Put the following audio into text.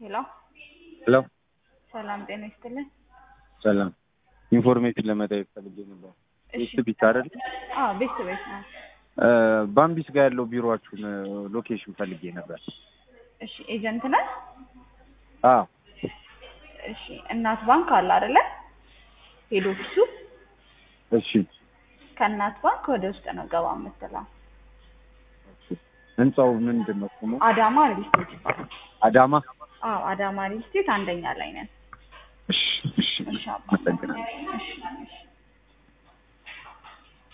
ሄሎ ሄሎ ሰላም ጤና ይስጥልን። ሰላም ኢንፎርሜሽን ለመጠየቅ ፈልጌ ነበር። እሺ ቤት ቢት አይደል? አዎ ቤት ቤት ነው። ባምቢስ ጋር ያለው ቢሮአችሁን ሎኬሽን ፈልጌ ነበር። እሺ ኤጀንት ነህ? አዎ እሺ እናት ባንክ አለ አይደለ? ሄድ ኦፊሱ እሺ ከእናት ባንክ ወደ ውስጥ ነው ገባ የምትለው። ህንጻው ምንድን ነው ስሙ? አዳማ ሪል ስቴት ይባላል። አዳማ። አዎ አዳማ ሪል ስቴት አንደኛ ላይ ነን። እሺ እሺ እሺ አባ አመሰግናለሁ። እሺ እሺ